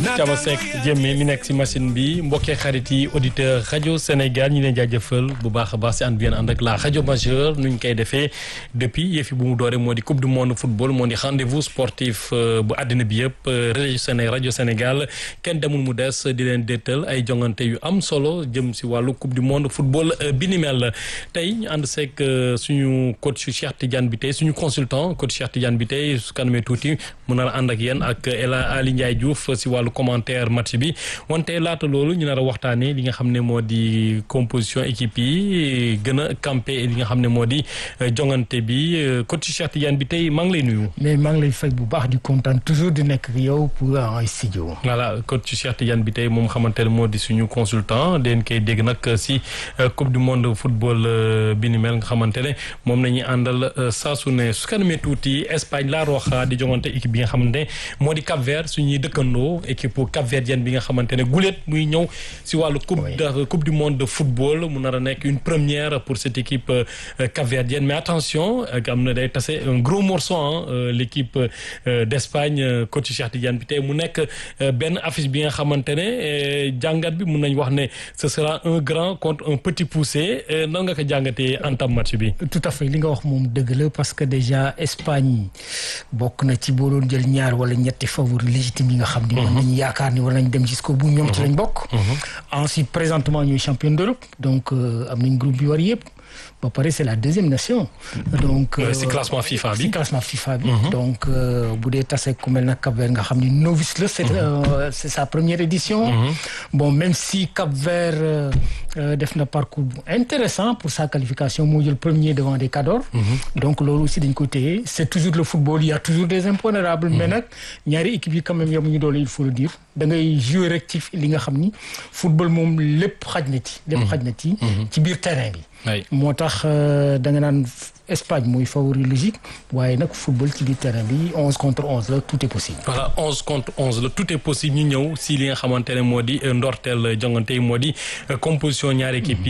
Thiaba Seck Jémé mi nekk si machine bi mbokkee xarit yi auditeur rajo Sénégal ñu leen jaajëfal bu baax a baax si ànd bi ànd ak la rajo majeure nu ñu koy defee depuis yëfi bu mu dooree moo di coupe du monde football moo di rendez-vous sportif bu àddina bi yëpp rajo Séné rajo Sénégal kenn demul mu des di leen déetal ay jongante yu am solo jëm si wàllu coupe du monde football bi ni mel tey ñu ànd seeg suñu coach Cheikh Tidiane bi tey suñu consultant coach Cheikh Tidiane bi tey su kanamee tuuti mun na ànd ak yéen ak El Ali Ndiaye Diouf si wàllu commentaire match bi wante laata loolu ñu nar a waxtaanee li nga xam ne moo di composition équipe yi gën a campé li nga xam ne moo di jongante bi coach Cheikh Tidiane bi tey maa ngi lay nuyu. mais maa ngi lay fay bu baax di kontaan toujours di nekk ak yow pour en studio. voilà coach Cheikh Tidiane bi tey moom xamante ne moo di suñu consultant den koy dégg nag si coupe du monde football bi ni mel nga xamante ne moom la ñuy àndal saa su ne su kanamee tuuti Espagne La Roja di jongante équipe bi nga xamante ne moo di Cap Vert suñuy dëkkandoo équipe Cap Verdienne bi nga xamante ne guléet muy ñëw si wàllu coupe de coupe du monde de football mu nar a nekk une première pour cette équipe Cap Verdienne mais attention am na day tase un gros morceau l' équipe d' Espagne coach Cheikh Tidiane bi tey mu nekk benn affiche bi nga xamante ne jàngat bi mun nañ wax ne ce sera un grand contre un petit poussé nan nga ko jàngatee en tam match bi. tout à fait li nga wax moom dëgg la parce que déjà Espagne bokk na ci boo doon jël ñaar wala ñetti favori légitime yi nga xam ni. mën nañu yaakaar ni war nañ dem jusqu'au bout ñoom ci lañ bokk. ensuite présentement ñooy champion d'Europe donc am nañ groupe bi war yëpp. ba pare c'est la deuxième nation. donc si classement FIFA bi si classement FIFA bi. donc bu dee tase ku mel na Cap Vert nga xam ni novice la. c'est c'est sa première édition. bon même si Cap Vert def na parcours bu intéressant pour sa qualification moo jël premier devant des Cador. donc loolu aussi dañ ko téye c'est toujours le football il y a toujours des impondérables. mais nag ñaari équipe yi quand même yamuñu doole il faut le dire da ngay jouer rek ci li nga xam ni football moom lépp xaj na ci. lépp xaj na ci. ci biir terrain bi. moo tax da nga naan Espagne mooy favori logique waaye nag football ci biir terrain bi onze contre onze la tout est possible. voilà onze contre onze la tout est possible ñu ñëw si li nga xamante ne moo di ndorteel jongante yi moo di composition ñaari équipe